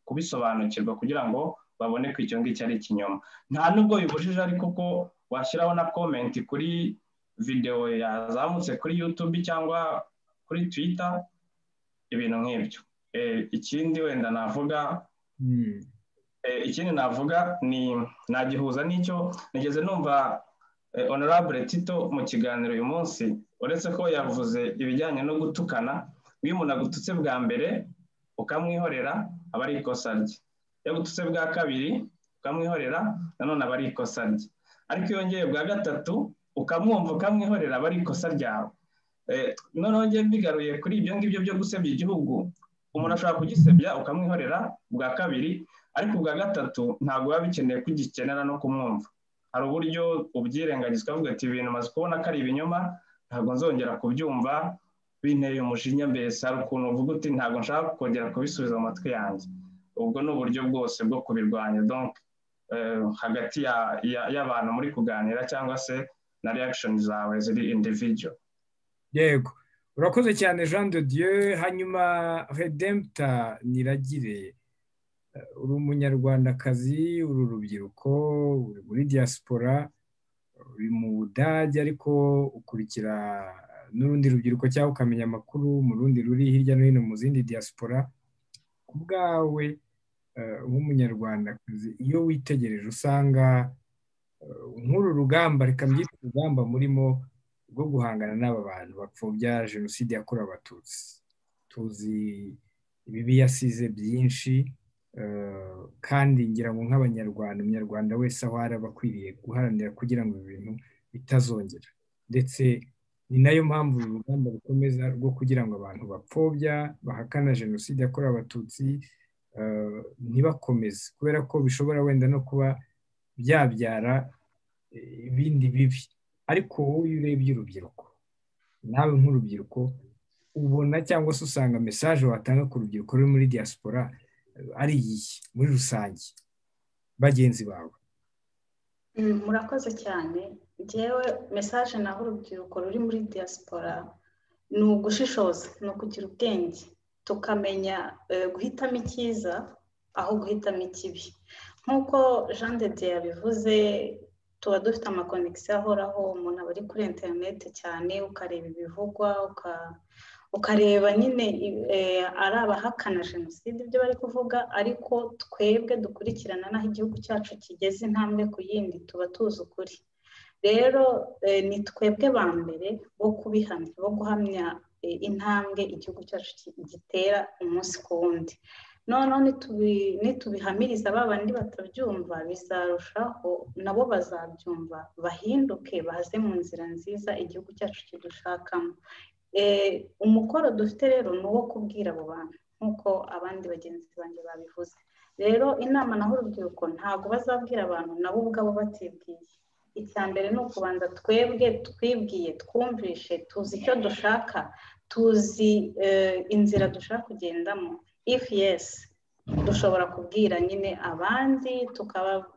kubisobanukirwa kugira ngo babone ko icyo ngicyo ari ikinyoma nta nubwo bibujije ariko ko washyiraho na komenti kuri videwo yazamutse kuri yutubi cyangwa kuri twita ibintu nk'ibyo ikindi wenda navuga ikindi navuga ni nagihuza n'icyo nigeze numva honorable tito mu kiganiro uyu munsi uretse ko yavuze ibijyanye no gutukana iyo umuntu agututse bwa mbere ukamwihorera aba ari ikosa rye yagututse bwa kabiri ukamwihorera nanone aba ari ikosa rye ariko iyo yongeye bwa gatatu ukamwumva ukamwihorera aba ari ikosa ryawe noneho ngiye mbigaruye kuri ibyo ngibyo byo gusebya igihugu umuntu ashobora kugisebya ukamwihorera bwa kabiri ariko bwa gatatu ntabwo biba bikeneye ko ugikenera no kumwumva hari uburyo ubyirengagiza ukavuga ati ibintu umaze kubona ko ari ibinyoma ntabwo nzongera kubyumva binteye umujinya mbese hari ukuntu uvuga uti ntabwo nshaka kongera kubisubiza mu matwi yanjye ubwo ni uburyo bwose bwo kubirwanya donc hagati y'abantu muri kuganira cyangwa se na reaction zawe ziri individual yego urakoze cyane jean de dieu hanyuma redempta niragire uri umunyarwandakazi uri urubyiruko uri muri diaspora uri mu budage ariko ukurikira n'urundi rubyiruko cyangwa ukamenya amakuru mu rundi ruri hirya no hino mu zindi diaspora ku bwawe nk'umunyarwandakazi iyo witegereje usanga nk'uru rugamba reka mbyite urugamba murimo rwo guhangana n'aba bantu bapfobya jenoside yakorewe abatutsi tuzi ibibi yasize byinshi kandi ngira ngo nk'abanyarwanda umunyarwanda wese aho ari aba akwiriye guharanira kugira ngo ibintu bitazongera ndetse ni nayo mpamvu uru rugamba rukomeza rwo kugira ngo abantu bapfobya bahakana jenoside yakorewe abatutsi ntibakomeze kubera ko bishobora wenda no kuba byabyara ibindi bibi ariko wowe iyo urebye urubyiruko nawe nk'urubyiruko ubona cyangwa se usanga mesaje watanga ku rubyiruko ruri muri diaspora ari iyihe muri rusange bagenzi bawe murakoze cyane ngewe mesaje naho urubyiruko ruri muri diaspora ni ugushishoza ni ukugira ubwenge tukamenya guhitamo icyiza aho guhitamo ikibi nk'uko jean de dieu yabivuze tuba dufite amakonegisiyo ahoraho umuntu aba ari kuri interineti cyane ukareba ibivugwa ukareba nyine ari abahakana jenoside ibyo bari kuvuga ariko twebwe dukurikirana n'aho igihugu cyacu kigeze intambwe ku yindi tuba tuzi ukuri rero ni twebwe ba mbere bo kubihamya bo guhamya intambwe igihugu cyacu gitera umunsi ku wundi noneho nitubihamiriza ba bandi batabyumva bizarushaho nabo bazabyumva bahinduke baze mu nzira nziza igihugu cyacu kidushakamo umukoro dufite rero ni uwo kubwira abo bantu nk'uko abandi bagenzi banjye babivuze rero inama naho urubyiruko ntabwo bazabwira abantu nabo ubwabo batibwiye icya mbere ni ukubanza twebwe twibwiye twumvishe tuzi icyo dushaka tuzi inzira dushaka kugendamo ifu yesi dushobora kubwira nyine abandi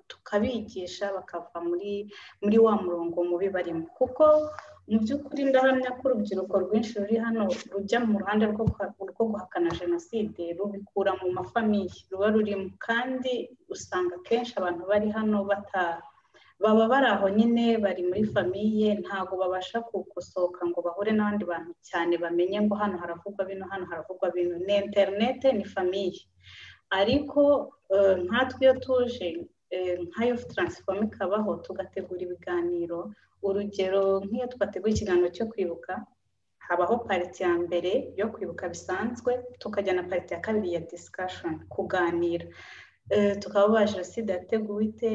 tukabigisha bakava muri muri wa murongo mubi barimo kuko mu by'ukuri ndahamya ko urubyiruko rwinshi ruri hano rujya mu ruhande rwo guhakana jenoside rubikura mu mafamiye ruba rurimo kandi usanga akenshi abantu bari hano bataha baba bari aho nyine bari muri famiye ntabwo babasha gusohoka ngo bahure n'abandi bantu cyane bamenye ngo hano haravugwa bino hano haravugwa bino ni interinete ni famiye ariko nkatwe iyo tuje nka yufu taransifomu ikabaho tugategura ibiganiro urugero nk'iyo twateguye ikiganiro cyo kwibuka habaho pariti ya mbere yo kwibuka bisanzwe tukajya na pariti ya kabiri ya disikashoni kuganira tukaba ba jenoside yateguwe ite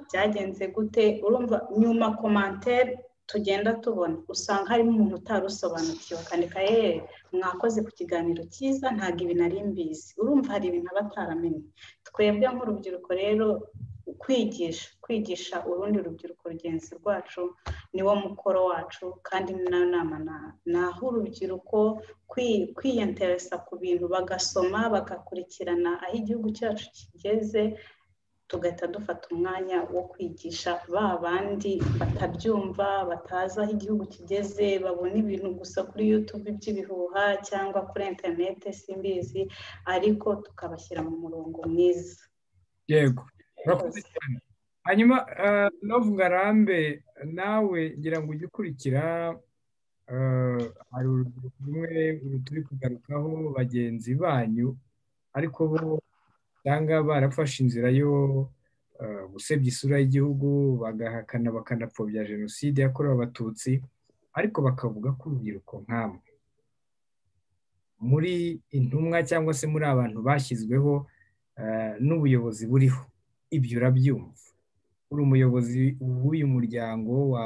byagenze gute urumva nyuma komantere tugenda tubona usanga harimo umuntu utari usobanukiwe akandika yewe mwakoze ku kiganiro cyiza ntabwo ibi nari mbizi urumva hari ibintu aba ataramenye twebwe nk'urubyiruko rero kwigisha kwigisha urundi rubyiruko rugenzi rwacu niwo mukoro wacu kandi ni nayo nama ni aho urubyiruko kwiyenteresa ku bintu bagasoma bagakurikirana aho igihugu cyacu kigeze tugahita dufata umwanya wo kwigisha ba bandi batabyumva batazi aho igihugu kigeze babona ibintu gusa kuri yutube by'ibihuha cyangwa kuri interinete simbizi ariko tukabashyira mu murongo mwiza yego hanyuma novu ngarambe nawe ngira ngo ujye ukurikira hari urubyiruko rumwe turi kugarukaho bagenzi banyu ariko bo usanga barafashe inzira yo gusebya isura y'igihugu bagahakana bakanapfobya jenoside yakorewe abatutsi ariko bakavuga ko urubyiruko nk'amwe muri intumwa cyangwa se muri abantu bashyizweho n'ubuyobozi buriho ibyo urabyumva uri umuyobozi w'uyu muryango wa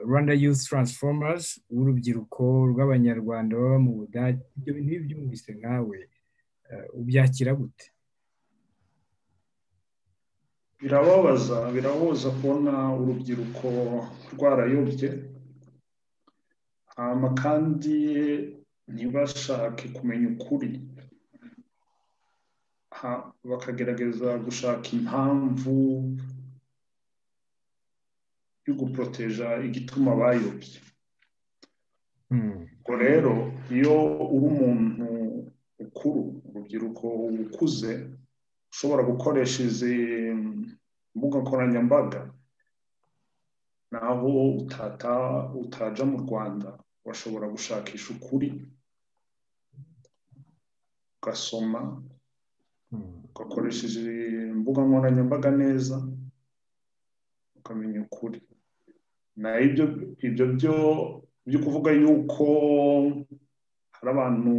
rwanda yuzi taransifomazi w'urubyiruko rw'abanyarwanda baba mu budage ibyo bintu iyo ubyumvise nkawe ubyakira gute birababaza birababaza kubona urubyiruko rwarayobye kandi ntibashake kumenya ukuri bakagerageza gushaka impamvu yo guporoteja igituma bayobye ubwo rero iyo uri umuntu ukuru urubyiruko ukuze ushobora gukoresha izi mbuga nkoranyambaga naho utata utaja mu rwanda urashobora gushakisha ukuri ugasoma ugakoresheje imbuga nkoranyambaga neza ukamenya ukuri na ibyo ibyo byo byo kuvuga yuko hari abantu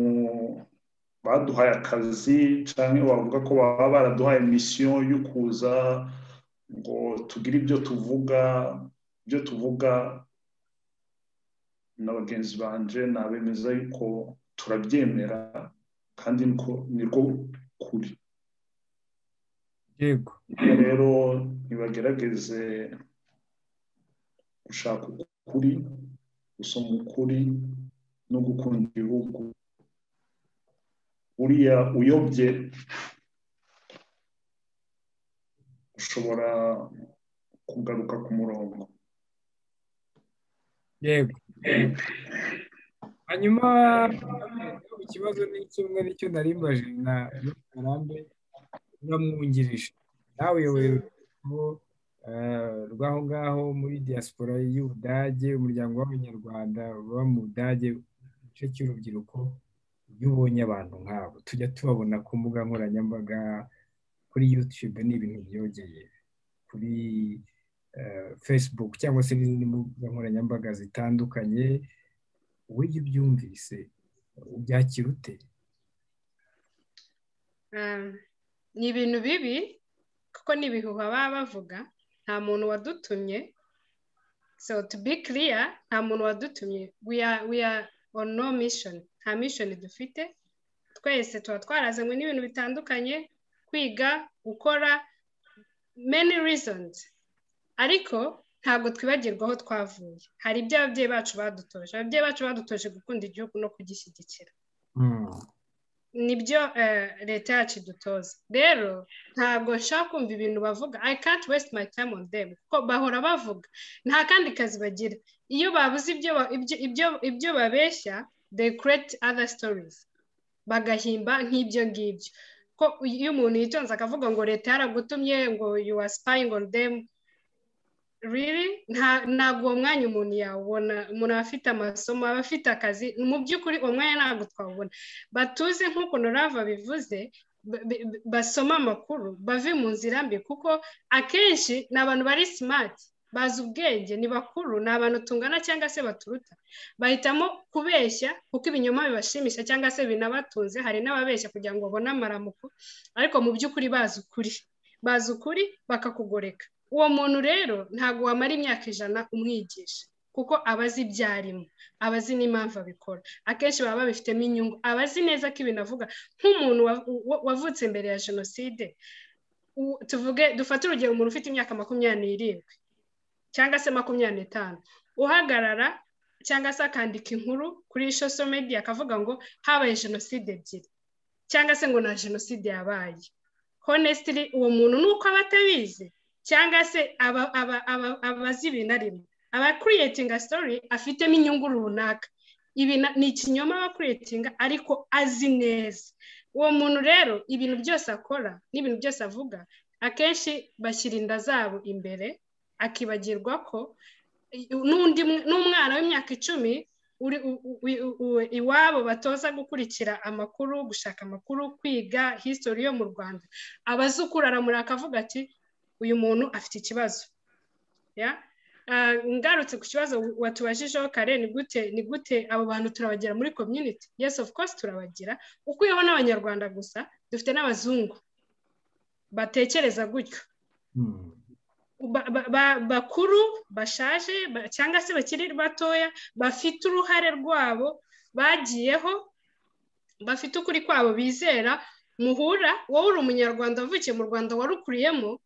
baduhaye akazi cyangwa bavuga ko baba baraduhaye misiyo yo kuza ngo tugire ibyo tuvuga ibyo tuvuga na bagenzi banje nabemeza yuko turabyemera kandi niko kuri yego rero ntibagerageze gushaka ukuri gusoma ukuri no gukunda igihugu uriya uyobye ushobora kugaruka ku murongo yego hanyuma ikibazo ni kimwe nicyo narimbaje na karambe uramwungirije nawe yoherejweho rw'aho ngaho muri diaspora y'ubudage umuryango w'abanyarwanda uba mu budage igice cy'urubyiruko iyo ubonye abantu nk'abo tujya tubabona ku mbuga nkoranyambaga kuri yutube ni ibintu byogeye kuri facebook cyangwa se n'izindi mbuga nkoranyambaga zitandukanye uburyo ubyumvise ubyakira ute ni ibintu bibi kuko ni ibihuha baba bavuga nta muntu wadutumye so to be clear nta muntu wadutumye we are we are on no mission nta mission dufite twese tuba twarazanywe n'ibintu bitandukanye kwiga gukora many reasons ariko ntabwo twibagirwa aho twavuye hari ibyo ababyeyi bacu badutoje ababyeyi bacu badutoje gukunda igihugu no kugishyigikira nibyo leta yacu idutoza rero ntabwo nshaka kumva ibintu bavuga i can't waste my time on them kuko bahora bavuga nta kandi kazi bagira iyo babuze ibyo babeshya they create other stories bagahimba nk'ibyo ngibyo ko iyo umuntu yitonze akavuga ngo leta yaragutumye ngo you are spying on them riri ntabwo uwo mwanya umuntu yawubona umuntu aba afite amasomo aba afite akazi mu by'ukuri uwo mwanya ntabwo twawubona batuze nk'uko rava bivuze basoma amakuru bave mu nzira mbi kuko akenshi ni abantu bari simati bazi ubwenge ni bakuru ni abantu tungana cyangwa se baturuta bahitamo kubeshya kuko ibinyoma bibashimisha cyangwa se binabatunze hari n'ababeshya kugira ngo babone amaramuko ariko mu by'ukuri bazi ukuri bazi ukuri bakakugoreka uwo muntu rero ntabwo wamara imyaka ijana umwigisha kuko aba azi ibyo arimo aba azi n'impamvu abikora akenshi baba babifitemo inyungu aba azi neza ko ibintu avuga nk'umuntu wavutse mbere ya jenoside tuvuge dufate urugero umuntu ufite imyaka makumyabiri n'irindwi cyangwa se makumyabiri n'itanu uhagarara cyangwa se akandika inkuru kuri sosho mediya akavuga ngo habaye jenoside ebyiri cyangwa se ngo nta jenoside yabaye honesitiri uwo muntu ni uko aba atabizi cyangwa se abazi ibintu arimo aba kuriyetinga sitori afitemo inyungu runaka ibi ni ikinyoma aba kuriyetinga ariko azi neza uwo muntu rero ibintu byose akora n'ibintu byose avuga akenshi bashyira inda zabo imbere akibagirwa ko n'umwana w'imyaka icumi iwabo batoza gukurikira amakuru gushaka amakuru kwiga hisitori yo mu rwanda abazukuru aramuraka akavuga ati uyu muntu afite ikibazo ngarutse ku kibazo watubajijeho kare ni gute ni gute abo bantu turabagira muri community yes of course turabagira ukuyeho n'abanyarwanda gusa dufite n'abazungu batekereza gutyo bakuru bashaje cyangwa se bakiri batoya bafite uruhare rwabo bagiyeho bafite ukuri kwabo bizera muhura wowe uri umunyarwanda wavukiye mu rwanda warukuriyemo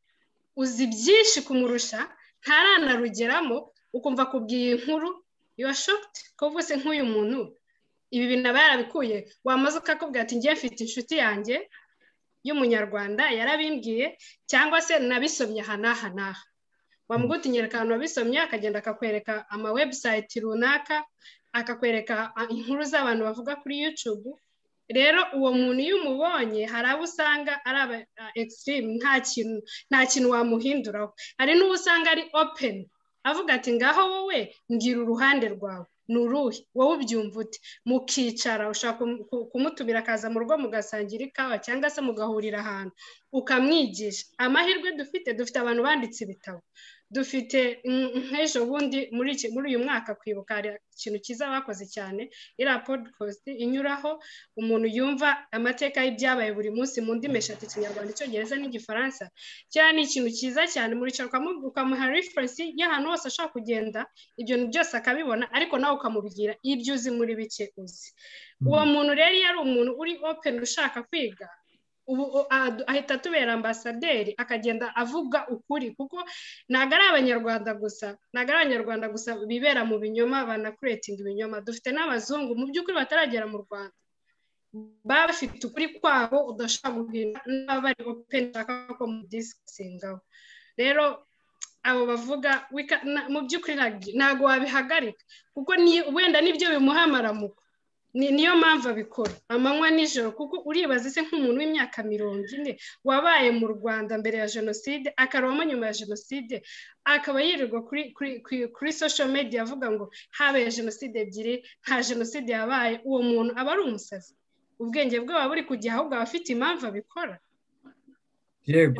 uzi byinshi kumurusha ntaranarugeramo ukumva kubwiye inkuru yuwa shokiti ko se nk'uyu muntu ibi bintu aba yarabikuye wamaze ukakubwira ati ngiye mfite inshuti yanjye y'umunyarwanda yarabimbwiye cyangwa se nabisomye aha n'aha n'aha wamuha utunyereka ahantu wabisomye akagenda akakwereka ama webusayiti runaka akakwereka inkuru z'abantu bavuga kuri yucubu rero uwo muntu iyo umubonye hari abo usanga ari aba egisitirimu nta kintu nta kintu wamuhinduraho hari n'uwo usanga ari openi avuga ati ngaho wowe mbwira uruhande rwawe ni uruhe wowe ubyumva ute mukicara ushaka kumutumira akaza mu rugo mugasangira ikawa cyangwa se mugahurira ahantu ukamwigisha amahirwe dufite dufite abantu banditse ibitabo dufite nk'ejo bundi muri uyu mwaka kwibuka hari ikintu cyiza bakoze cyane iriya podikositi inyuraho umuntu yumva amateka y'ibyabaye buri munsi mu ndimi eshatu ikinyarwanda icyongereza n'igifaransa cyane ni ikintu cyiza cyane muricara ukamuha referensi y'ahantu hose ashobora kugenda ibyo byose akabibona ariko nawe ukamubwira ibyo uzi muri bike uzi uwo muntu rero iyo ari umuntu uri openi ushaka kwiga ubu ahita atubera ambasaderi akagenda avuga ukuri kuko ntabwo ari abanyarwanda gusa ntabwo ari abanyarwanda gusa bibera mu binyoma banakuretinga ibinyoma dufite n'abazungu mu by'ukuri bataragera mu rwanda baba bafite ukuri kwabo udashobora guhindura n'aba bari openi ushaka ko mu disikisingaho rero abo bavuga mu by'ukuri ntabwo wabihagarika kuko wenda nibyo bimuha amaramuko niyo mpamvu abikora amanywa nijoro kuko uribaza ese nk'umuntu w'imyaka mirongo ine wabaye mu rwanda mbere ya jenoside akarobamo nyuma ya jenoside akaba yirirwa kuri social media avuga ngo habaye jenoside ebyiri nta jenoside yabaye uwo muntu aba ari umusazi ubwenge bwe buba buri kujya ahubwo aba afite impamvu abikora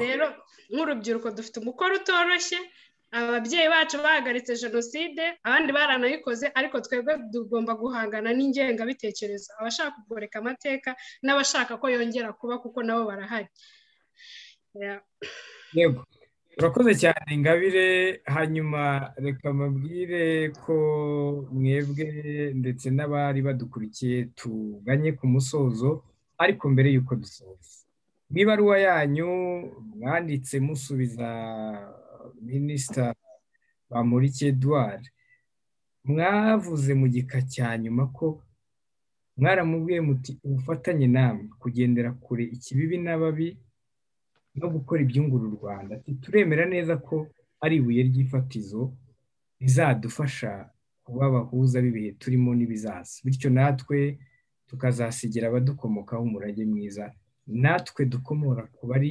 rero nk'urubyiruko dufite umukoro utoroshye ababyeyi bacu bahagaritse jenoside abandi baranayikoze ariko twebwe tugomba guhangana n'ingengabitekerezo abashaka kugoreka amateka n'abashaka ko yongera kuba kuko nabo barahari yego urakoze cyane ingabire hanyuma reka mabwire ko mwebwe ndetse n'abari badukurikiye tuganye ku musozo ariko mbere y'uko dusoza mu ibaruwa yanyu mwanditse musubiza minisita bamurike eduard mwavuze mu gika cya nyuma ko mwaramubwiye muti ubufatanye namwe kugendera kure ikibibi n'ababi no gukora ibyungura u rwanda turemera neza ko ari ibuye ry'ifatizo rizadufasha kuba abahuza b'ibihe turimo n'ibizaza bityo natwe tukazasigira abadukomokaho umurage mwiza natwe dukomora ku bari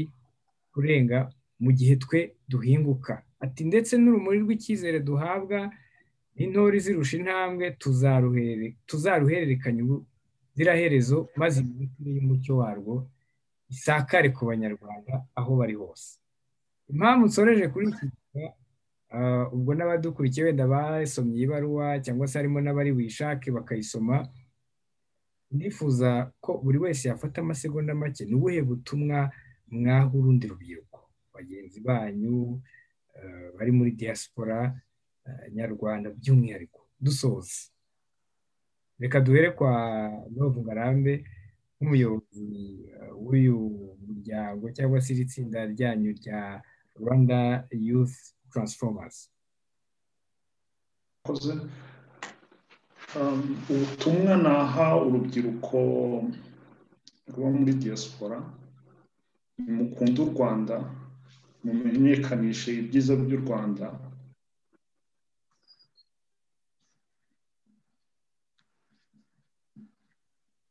kurenga mu gihe twe duhinguka ati ndetse n'urumuri rw'icyizere duhabwa n'intori zirusha intambwe tuzaruhererekanya ubuziraherezo maze imiturire y'umucyo warwo isakare ku banyarwanda aho bari hose impamvu nsoreje kuri iki gihe ubwo n'abadukurikiye wenda basomye ibaruwa cyangwa se harimo n'abari wishake bakayisoma nifuza ko buri wese yafata amasegonda make ni ubuhe butumwa mwaha urundi rubyiruko bagenzi banyu bari muri diaspora nyarwanda by'umwihariko dusoza reka duhere kwa novu ngarambe nk'umuyobozi w'uyu muryango cyangwa se iri tsinda ryanyu rya rwanda youth transformers ubutumwa naha urubyiruko ruba muri diaspora mukunde u rwanda mumenyekanishe ibyiza by'u rwanda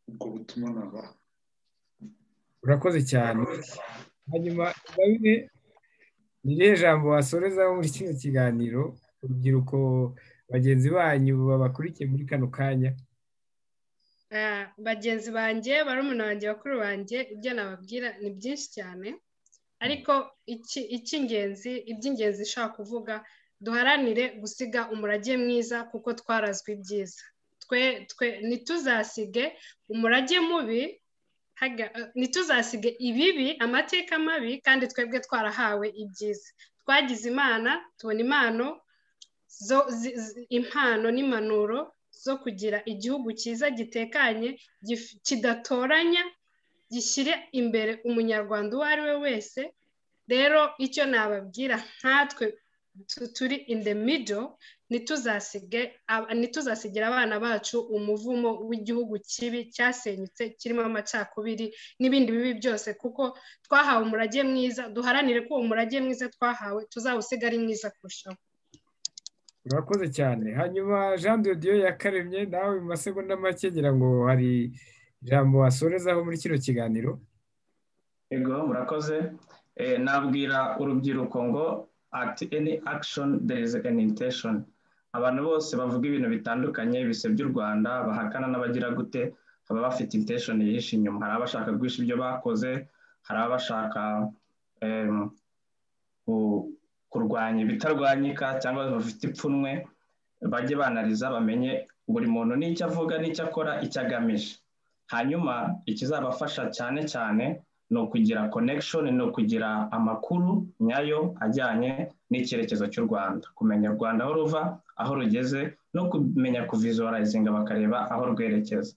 ubwo butuma naba urakoze cyane hanyuma ingabire ni irihe jambo wasorezaho muri kino kiganiro urubyiruko bagenzi banyu babakurikiye muri kano kanya bagenzi banjye barumuna banjye bakuru banjye ibyo nababwira ni byinshi cyane ariko icy'ingenzi iby'ingenzi nshaka kuvuga duharanire gusiga umurage mwiza kuko twarazwi ibyiza twe twe ntituzasige umurage mubi ntituzasige ibibi amateka mabi kandi twebwe twarahawe ibyiza twagize imana tubona impano impano n'impanuro zo kugira igihugu cyiza gitekanye kidatoranya gishyire imbere umunyarwanda uwo ari we wese rero icyo nababwira nkatwe turi in the middle ntituzasigire abana bacu umuvumo w'igihugu kibi cyasenyutse kirimo amacakubiri n'ibindi bibi byose kuko twahawe umurage mwiza duharanire ko uwo murage mwiza twahawe tuzawusiga ari mwiza kurushaho urakoze cyane hanyuma jean de dieu yakaremye nawe mu masegonda make ngira ngo hari ijambo wasorezaho muri kino kiganiro yego murakoze Eh, nabwira urubyiruko ngo at any action there is an intention abantu bose bavuga ibintu bitandukanye bisebya u rwanda bahakana n'abagira gute baba bafite intention yihishe inyuma hari abashaka guhisha ibyo bakoze hari abashaka em, ku- kurwanya ibitarwanyika cyangwa bafite ipfunwe bajye banariza bamenye buri muntu n'icyo avuga n'icyo akora icyo agamije hanyuma ikizabafasha cyane cyane ni ukugira connection ni ukugira amakuru nyayo ajyanye n'icyerekezo cy'u rwanda kumenya u rwanda aho ruva aho rugeze no kumenya kuvisualizinga bakareba aho rwerekeza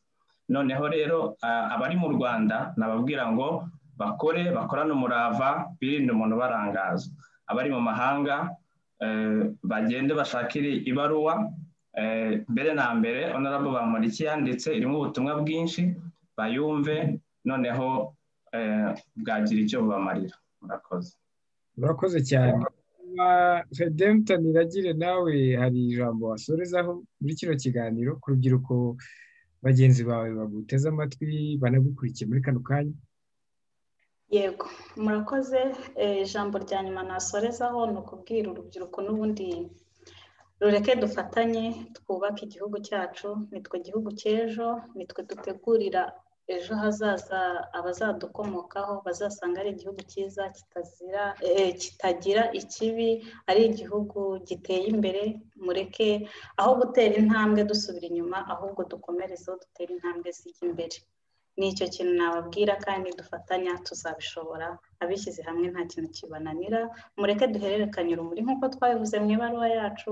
noneho rero ah, abari mu rwanda nababwira ngo bakore bakorane umurava birinde umuntu barangaza abari mu mahanga eh, bagende bashakire ibaruwa eh, mbere na mbere honorable bamuriki yanditse irimo ubutumwa bwinshi bayumve noneho eh, bwagira icyo bubamarira murakoze murakoze cyane redempta niragire nawe hari ijambo wasorezaho muri kino kiganiro ku rubyiruko bagenzi bawe baguteze amatwi banagukurikiye muri kano kanya yego murakoze Eh, ijambo rya nyuma nasorezaho ni ukubwira urubyiruko n'ubundi rureke dufatanye twubake igihugu cyacu nitwe gihugu cy'ejo nitwe dutegurira ejo hazaza abazadukomokaho bazasanga ari igihugu cyiza kitazira eh, kitagira ikibi ari igihugu giteye imbere mureke aho gutera intambwe dusubira inyuma ahubwo dukomerezeho dutera intambwe zijya imbere ni icyo kintu nababwira kandi dufatanya tuzabishobora abishyize hamwe nta kintu kibananira mureke duhererekanye urumuri nk'uko twabivuze mu ibaruwa yacu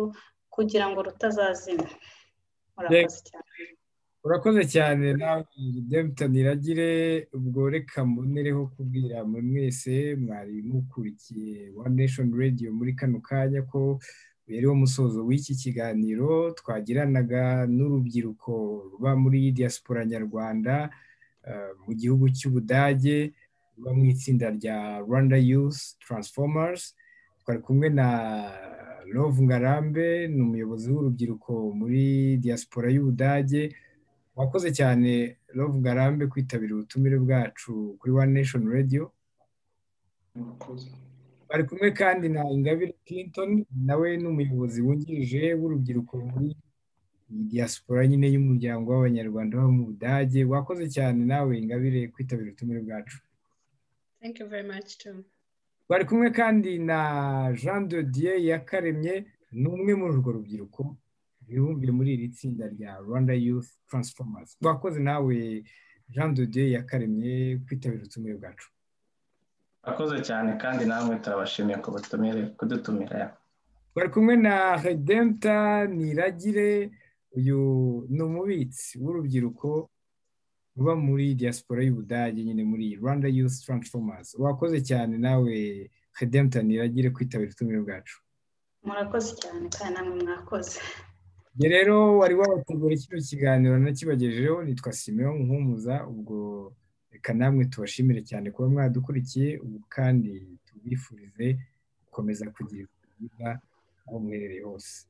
kugira ngo rutazazima murakoze cyane urakoze cyane nawe redempta niragire ubwo reka mbonereho kubwira mwe mwese mwari mukurikiye one nation radio muri kano kanya ko berewe umusozo w'iki kiganiro twagiranaga n'urubyiruko ruba muri diaspora nyarwanda eh, mu gihugu cy'ubudage ruba mu itsinda rya rwanda youth transformers twari kumwe na love ngarambe ni umuyobozi w'urubyiruko muri diaspora y'ubudage wakoze cyane Love Ngarambe kwitabira ubutumire bwacu kuri One Nation Radio murakoze bari kumwe kandi na Ingabire Clinton nawe ni umuyobozi wungirije w'urubyiruko muri iyi diaspora nyine y'umuryango w'abanyarwanda baba mu Budage wakoze cyane nawe Ingabire kwitabira ubutumire bwacu thank you very much too bari kumwe kandi na Jean de Dieu yakaremye ni umwe muri urwo rubyiruko bibumbiye muri iri tsinda rya Rwanda Youth Transformers wakoze nawe Jean de Dieu yakaremye kwitabira ubutumire bwacu akoze cyane kandi namwe turabashimiye ku butumire kudutumira bari kumwe na Redempta Niragire uyu ni umubitsi w'urubyiruko ruba muri diaspora y'Ubudage nyine muri Rwanda Youth Transformers wakoze cyane nawe Redempta Niragire kwitabira ubutumire bwacu murakoze cyane kandi namwe mwakoze Njye rero wari wabategura kino kiganiro nakibagejejeho nitwa Simeon Nkumuza ubwo reka namwe tubashimire cyane kuba mwadukurikiye ubu kandi tubifurize gukomeza kugira ubuzima bwiza aho muherereye hose